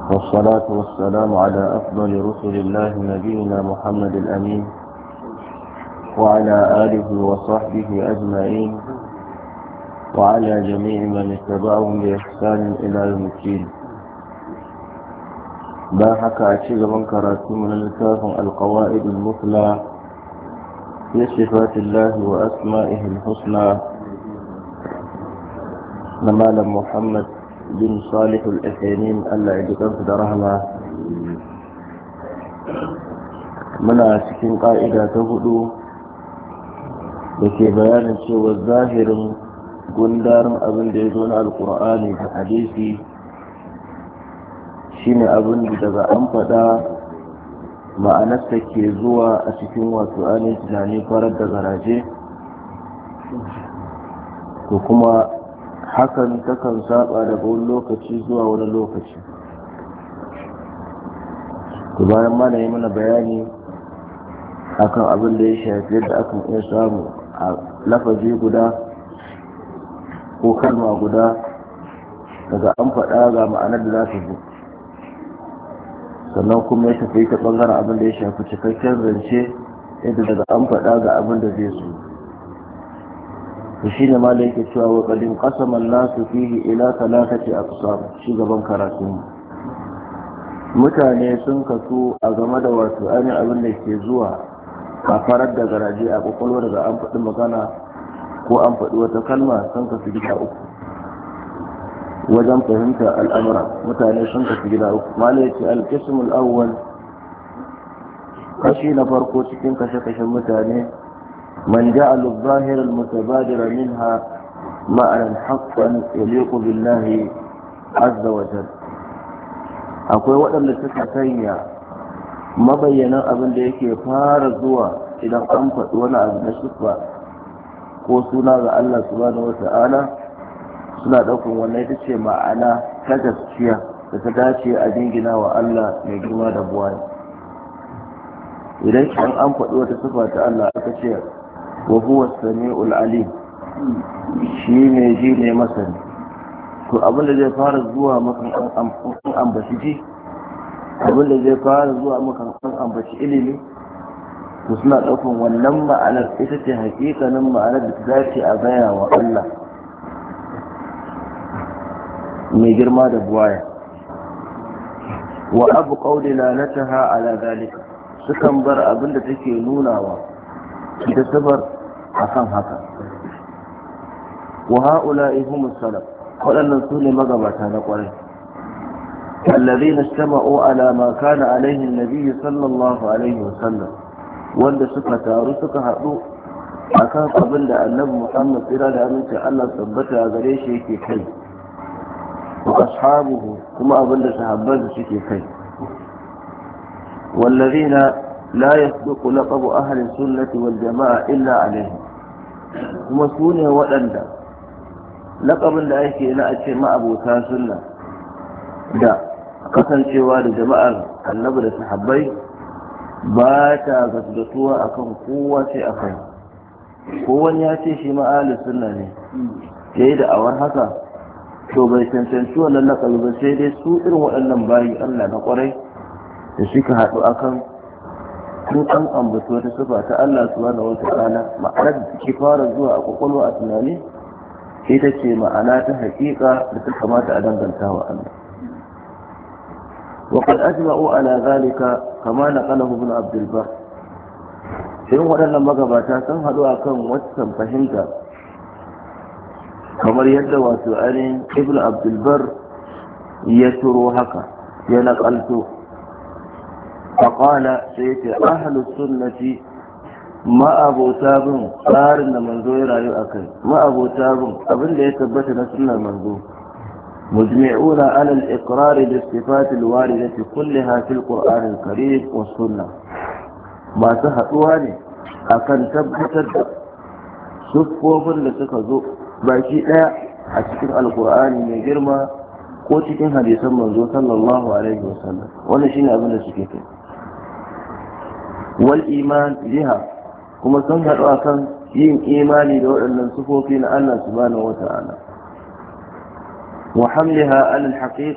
والصلاة والسلام على أفضل رسل الله نبينا محمد الأمين وعلى آله وصحبه أجمعين وعلى جميع من اتبعهم بإحسان إلى يوم الدين باحك أشيغ من كراتي من الكاف القواعد المثلى في صفات الله وأسمائه الحسنى نمال محمد bin salihul asainin Allah ya ji kansu da rahama muna cikin ƙa'ida ta hudu da ke bayanin cewa zahirin gundarin abin da ya zo na alkur'ani da hadisi shine abin da daga an faɗa ma'anarsa ke zuwa a cikin wato ainihin tunani farar da garaje ko kuma hakan takan saba daga wani lokaci zuwa wani lokaci ku bayan mana yi mana bayani akan abin da ya shafi yadda akan iya samu a lafazi guda ko kalma guda daga an faɗa ga ma'anar da za ta zo sannan kuma ya tafi ta ɓangaren abin da ya shafi cikakken zance yadda daga an faɗa ga abin da zai so to shi ne malai yake cewa wa kadin qasaman nasu fihi ila talatati aqsam shi gaban karatun mutane sun kasu a game da wato ainihin abin da ke zuwa a farar da garaje a kwakwalwa daga an faɗi magana ko an faɗi wata kalma sun kasu gida uku wajen fahimtar al'amura mutane sun kasu gida uku malai ce alkismul awwal kashi na farko cikin kashe-kashen mutane من جعل الظاهر المتبادر منها معنى حقا يليق بالله عز وجل akwai waɗanda suka sanya mabayyanan abin da yake fara zuwa idan an faɗi wani abu na shufa ko suna ga Allah subhanahu wata'ala suna ɗaukar wannan ita ce ma'ana ta gaskiya da ta dace a jingina wa Allah mai girma da buwaya idan an an faɗi wata sifa ta Allah aka ce wa huwa sami'ul alim shi ne ji ne masani to abin da zai fara zuwa makan an ambaci ji abin da zai fara zuwa makan an ambaci ilimi to suna ɗaukan wannan ma'anar ita ce hakikanin ma'anar da ta dace a gaya wa Allah mai girma da buwaya wa abu ƙaudi lalataha ala zalika sukan bar abin da take nunawa da sabar akan haka wa ha'ula'i humus salaf waɗannan su ne magabata na ƙwarai الذين استمعوا على ما كان عليه النبي صلى الله عليه وسلم wanda suka taru suka haɗu akan abin da annabi Muhammad tsira da aminci Allah tabbata a gare shi yake kai wa ashabuhu kuma abin da sahabban suke kai wallazina لا يصدق لقب أهل السنة والجماعة إلا عليه kuma su ne waɗanda laƙabin da ake na a ce ma'abota sunna da kasancewa da jama'ar annabi da sahabbai ba ta gasgatuwa akan kowa sai a kai kowan ya ce shi ma'ali sunna ne ya yi da awar haka to bai cancanci wannan laƙabi ba sai dai su irin waɗannan bayi allah na ƙwarai da suka haɗu akan sun an ambaci wata sifa ta Allah subhanahu wata'ala ma'anar da take fara zuwa a kwakwalwa a tunani ita ce ma'ana ta haƙiƙa da ta kamata a danganta wa Allah وقد أجمعوا على ذلك كما نقله ابن عبد البر irin waɗannan magabata sun haɗu a kan waccan fahimta kamar yadda wato ainihin ibn abdulbar ya turo haka ya naƙalto فقال سيتي أهل السنة ما أبو تاب صار إن منزو يرايو أكل ما أبو تاب أبن لي يثبت نسلنا منزو مجمعون على الإقرار بالصفات الواردة كلها في القرآن الكريم والسنة ما تهتواني أكن تبتد صفوفن لسكزو باكي لا أشكر القرآن من جرما ko cikin hadisan manzo sallallahu alaihi wasallam wannan shine abin da suke kai wal iman biha kuma sun haɗu akan yin imani da waɗannan sufofi na Allah subhanahu wata'ala wa hamliha ala al